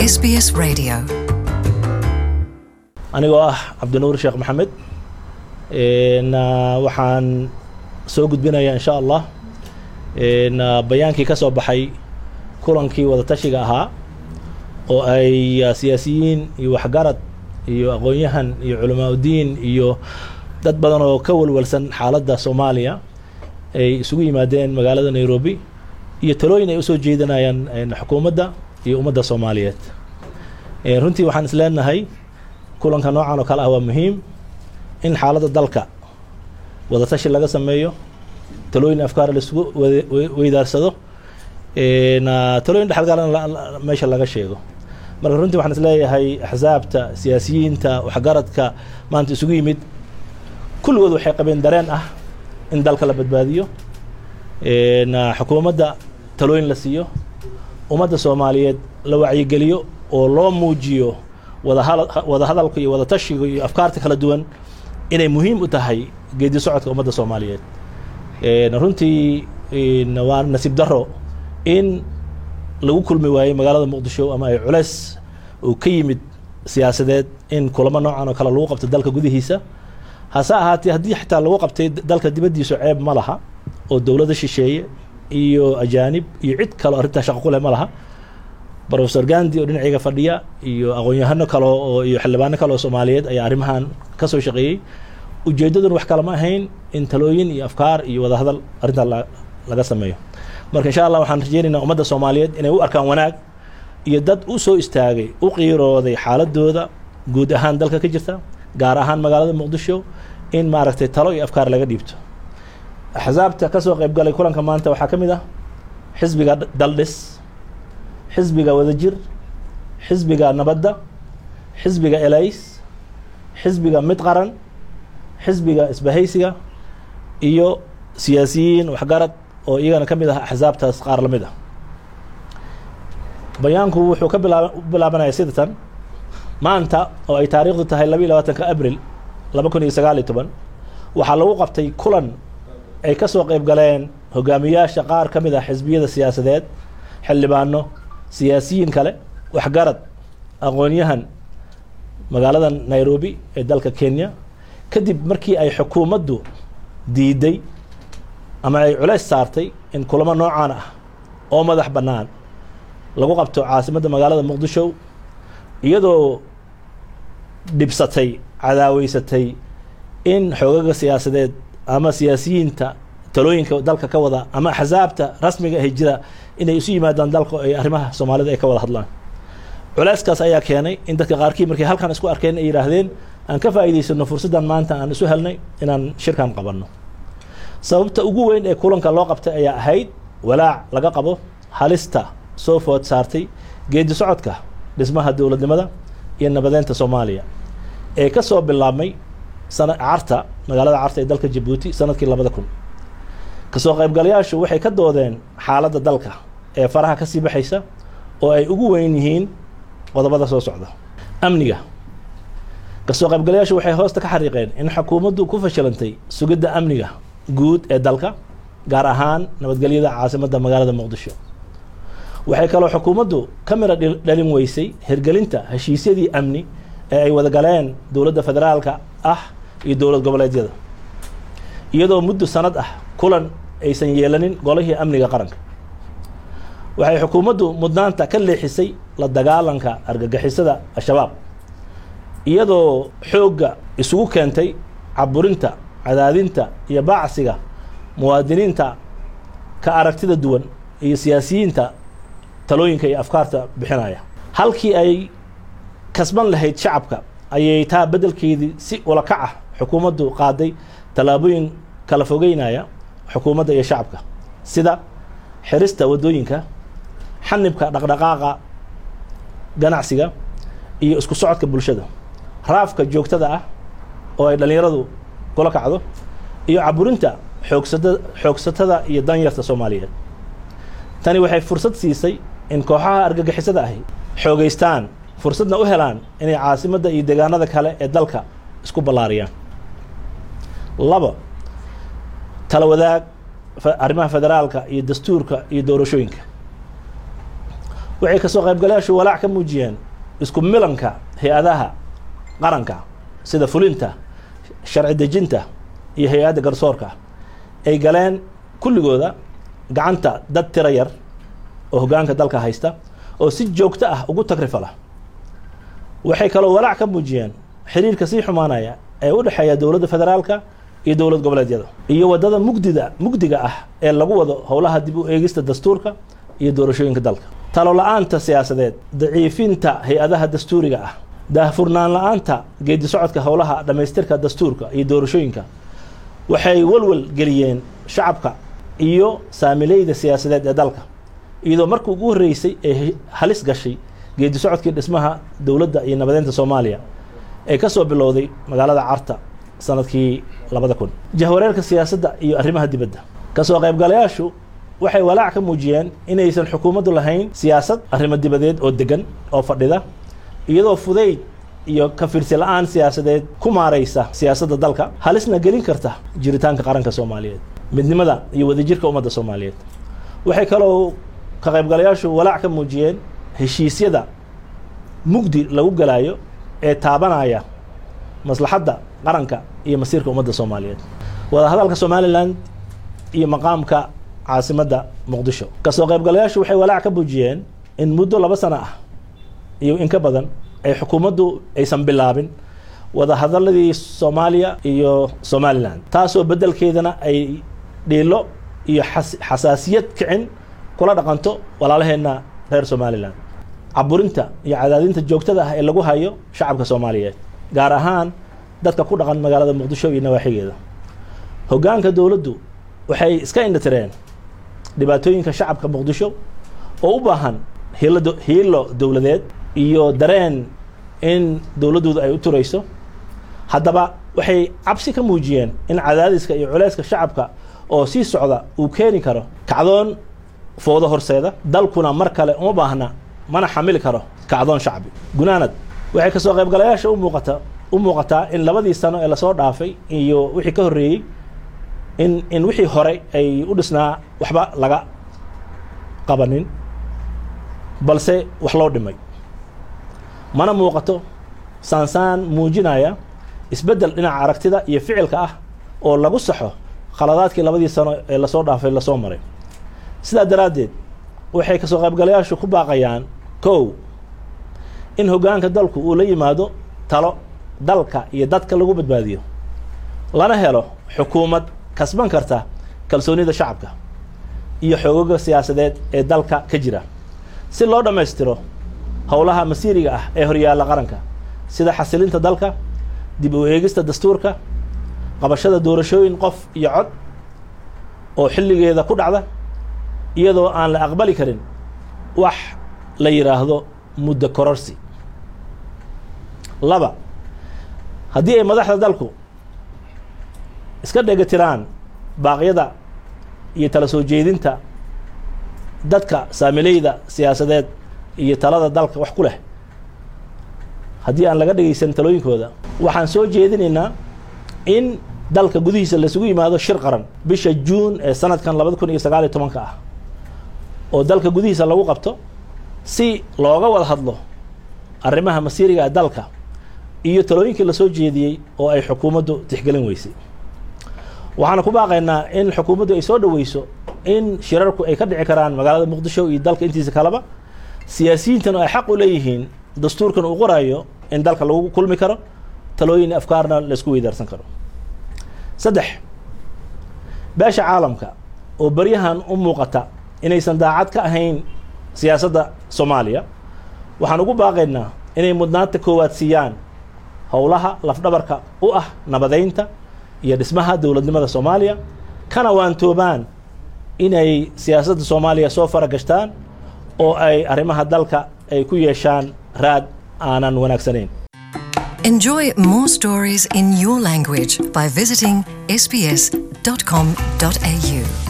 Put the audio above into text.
SBS Radio. anigoo ah cabdinuur sheekh maxamed na waxaan soo gudbinayaa insha allah na bayaankii ka soo baxay kulankii wadatashiga ahaa oo ay siyaasiyiin iyo waxgarad iyo aqoon-yahan iyo culamaa udiin iyo dad badan oo ka walwalsan xaaladda soomaaliya ay isugu yimaadeen magaalada nairobi iyo talooyin ay usoo jeedinayaan xukuumadda iyo ummadda soomaaliyeed runtii waxaan is leenahay kulanka noocan oo kale ah waa muhiim in xaaladda dalka wadatashi laga sameeyo talooyin afkaar laisugu weydaarsado na talooyin dhexalgalana meesha laga sheego marka runtii waxaan is leeyahay axsaabta siyaasiyiinta waxgaradka maanta isugu yimid kulligood waxay qabeen dareen ah in dalka la badbaadiyo na xukuumadda talooyin la siiyo ummadda soomaaliyeed la wacyigeliyo oo loo muujiyo wadahal wada hadalka iyo wadatashiga iyo afkaarta kala duwan inay muhiim u tahay geedi socodka ummadda soomaaliyeed runtii waa nasiib daro in lagu kulmi waayey magaalada muqdisho ama ay culeys uu ka yimid siyaasadeed in kulamo noocan oo kale lagu qabto dalka gudihiisa hase ahaatee haddii xitaa lagu qabtay dalka dibaddiisu ceeb ma laha oo dowladda shisheeye iyo ajaanib iyo cid kale arrintaa shaqo ku leh ma laha rofesor gandi oo dhinacayga fadhiya iyo aqoon-yahano kale oo iyo xildhibaano kale oo soomaaliyeed ayaa arrimahan ka soo shaqeeyey ujeeddaduna wax kale ma ahayn in talooyin iyo afkaar iyo wadahadal arrintaa laga sameeyo marka insha allah waxaan rajeynaynaa ummadda soomaaliyeed inay u arkaan wanaag iyo dad u soo istaagay u qiirooday xaaladooda guud ahaan dalka ka jirta gaar ahaan magaalada muqdisho in maaragtay talo iyo afkaar laga dhiibto axsaabta ka soo qayb galay kulanka maanta waxaa ka mid ah xisbiga daldhis xisbiga wadajir xisbiga nabadda xisbiga elays xisbiga mid qaran xisbiga isbahaysiga iyo siyaasiyiin waxgarad oo iyagana ka mid ah axsaabtaas qaar la mid ah bayaanku wuxuu ka bilaab bilaabanaya sidatan maanta oo ay taariikhdu tahay laba iyo labaatanka abril laba kun iyo sagaal iyo toban waxaa lagu qabtay kulan ay ka soo qayb galeen hogaamiyaasha qaar ka mid ah xisbiyada siyaasadeed xildhibaano siyaasiyiin kale waxgarad aqoon-yahan magaalada nairobi ee dalka kenya kadib markii ay xukuumaddu diiday ama ay culays saartay in kulamo noocaan ah oo madax bannaan lagu qabto caasimadda magaalada muqdisho iyadoo dhibsatay cadaaweysatay in xoogaga siyaasadeed ama siyaasiyiinta talooyinka dalka ka wada ama axsaabta rasmiga ahi jira inay isu yimaadaan dalka ay arrimaha soomaalida ay ka wada hadlaan culeyskaas ayaa keenay in dadka qaarkii markay halkan isku arkeen ay yidhaahdeen aan ka faa'iidaysano fursaddan maanta aan isu helnay inaan shirkan qabanno sababta ugu weyn ee kulanka loo qabtay ayaa ahayd walaac laga qabo halista soo food saartay geedi socodka dhismaha dowladnimada iyo nabadeynta soomaaliya ee ka soo bilaabmay sana carta magaalada carta ee dalka jabuuti sanadkii labada kun kasoo qaybgalayaashu waxay ka doodeen xaaladda dalka ee faraha ka sii baxaysa oo ay ugu weyn yihiin qodobada soo socda amniga kasoo qaybgalayaashu waxay hoosta ka xariiqeen in xukuumaddu ku fashilantay sugidda amniga guud ee dalka gaar ahaan nabadgelyada caasimadda magaalada muqdisho waxay kaloo xukuumaddu ka mira dhalin weysay hirgelinta heshiisyadii amni ee ay wada galeen dowladda federaalka ah iyo dowlad goboleedyada iyadoo muddo sanad ah kulan aysan yeelanin golihii amniga qaranka waxay xukuumaddu mudnaanta ka leexisay la dagaalanka argagixisada al-shabaab iyadoo xoogga isugu keentay caburinta cadaadinta iyo baacsiga muwaadiniinta ka aragtida duwan iyo siyaasiyiinta talooyinka iyo afkaarta bixinaya halkii ay kasban lahayd shacabka ayay taa beddelkeedii si ulakac ah xukuumaddu qaaday tallaabooyin kala fogeynaya xukuumadda iyo shacabka sida xirista waddooyinka xanibka dhaqdhaqaaqa ganacsiga iyo isku socodka bulshada raafka joogtada ah oo ay dhallinyaradu kula kacdo iyo caburinta xoogsada xoogsatada iyo danyarta soomaaliyeed tani waxay fursad siisay in kooxaha argagixisada ahi xoogeystaan fursadna u helaan inay caasimadda iyo deegaanada kale ee dalka isku ballaariyaan labo tala wadaag arrimaha federaalka iyo dastuurka iyo doorashooyinka waxay kasoo qaybgalayaashu walaac ka muujiyeen isku milanka hay-adaha qaranka sida fulinta sharci dejinta iyo hay-adda garsoorka ay galeen kulligooda gacanta dad tiro yar oo hoggaanka dalka haysta oo si joogto ah ugu tagrifala waxay kaloo walaac ka muujiyeen xiriirka sii xumaanaya ee u dhexeeya dowladda federaalka iyo dowlad goboleedyada iyo waddada mugdida mugdiga ah ee lagu wado howlaha dib u eegista dastuurka iyo doorashooyinka dalka talo la-aanta siyaasadeed daciifinta hay-adaha dastuuriga ah daahfurnaan la-aanta geedi socodka howlaha dhammaystirka dastuurka iyo doorashooyinka waxay walwal geliyeen shacabka iyo saamileyda siyaasadeed ee dalka iyadoo markii ugu horreysay ee halis gashay geedi socodkii dhismaha dowladda iyo nabadeynta soomaaliya ee ka soo bilowday magaalada carta sanadkii labada kun jahwareerka siyaasadda iyo arrimaha dibadda kasoo qaybgalayaashu waxay walaac ka muujiyeen inaysan xukuumaddu lahayn siyaasad arrimo dibadeed oo degan oo fadhida iyadoo fudayd iyo ka fiirsi la-aan siyaasadeed ku maaraysa siyaasadda dalka halisna gelin karta jiritaanka qaranka soomaaliyeed midnimada iyo wadajirka ummadda soomaaliyeed waxay kaloo ka qaybgalayaashu walaac ka muujiyeen heshiisyada mugdi lagu galaayo ee taabanaya maslaxadda qaranka iyo masiirka ummadda soomaaliyeed wadahadalka somalilan iyo maqaamka caasimadda muqdisho kasoo qaybgalayaashu waxay walaac ka muujiyeen in muddo laba sano ah iyo in ka badan ay xukuumaddu aysan bilaabin wadahadaladii soomaaliya iyo somalilan taasoo beddelkeedana ay dhiilo iyo xasaasiyad kicin kula dhaqanto walaalaheenna reer somalilan caburinta iyo cadaadinta joogtada ah ee lagu hayo shacabka soomaaliyeed gaar ahaan dadka ku dhaqan magaalada muqdisho iyo nawaaxigeeda hoggaanka dowladdu waxay iska indhatireen dhibaatooyinka shacabka muqdisho oo u baahan hiilo hiilo dowladeed iyo dareen in dowladdooda ay u turayso haddaba waxay cabsi ka muujiyeen in cadaadiska iyo culeyska shacabka oo sii socda uu keeni karo kacdoon foodo horseeda dalkuna mar kale uma baahna mana xamili karo kacdoon shacbi gunaanad waxay kasoo qaybgalayaasha u muuqata u muuqataa in labadii sano ee lasoo dhaafay iyo wixii ka horreeyey in in wixii hore ay u dhisnaa waxba laga qabanin balse wax loo dhimay mana muuqato saansaan muujinaya isbeddel dhinaca aragtida iyo ficilka ah oo lagu saxo khaladaadkii labadii sano ee lasoo dhaafay lasoo maray sidaa daraaddeed waxay kasoo qaybgalayaashu ku baaqayaan kow in hoggaanka dalku uu la yimaado talo dalka iyo dadka lagu badbaadiyo lana helo xukuumad kasban karta kalsoonida shacabka iyo xoogaga siyaasadeed ee dalka ka jira si loo dhammaystiro howlaha masiiriga ah ee horyaalla qaranka sida xasilinta dalka dib u eegista dastuurka qabashada doorashooyin qof iyo cod oo xilligeeda ku dhacda iyadoo aan la aqbali karin wax la yidhaahdo muddo kororsi laba haddii ay madaxda dalku iska dhegatiraan baaqyada iyo tala soo jeedinta dadka saamileyda siyaasadeed iyo talada dalka wax ku leh haddii aan laga dhegaysan talooyinkooda waxaan soo jeedinaynaa in dalka gudihiisa laisugu yimaado shir qaran bisha juun ee sanadkan labada kun iyo sagaal iyo tobanka ah oo dalka gudihiisa lagu qabto si looga wada hadlo arrimaha masiiriga ee dalka iyo talooyinkii lasoo jeediyey oo ay xukuumaddu tixgelin weysay waxaana ku baaqaynaa in xukuumaddu ay soo dhaweyso in shirarku ay ka dhici karaan magaalada muqdisho iyo dalka intiisa kaleba siyaasiyiintana ay xaq u leeyihiin dastuurkan uu qorayo in dalka lagu kulmi karo talooyin afkaarna laisku weydaarsan karo saddex beesha caalamka oo beryahan u muuqata inaysan daacad ka ahayn siyaasadda soomaaliya waxaan ugu baaqaynaa inay mudnaanta koowaad siiyaan howlaha lafdhabarka u ah nabadeynta iyo dhismaha dowladnimada soomaaliya kana waantoobaan inay siyaasadda soomaaliya soo fara gashtaan oo ay arrimaha dalka ay ku yeeshaan raad aanan wanaagsanayn Enjoy more stories in your language by visiting sbs.com.au.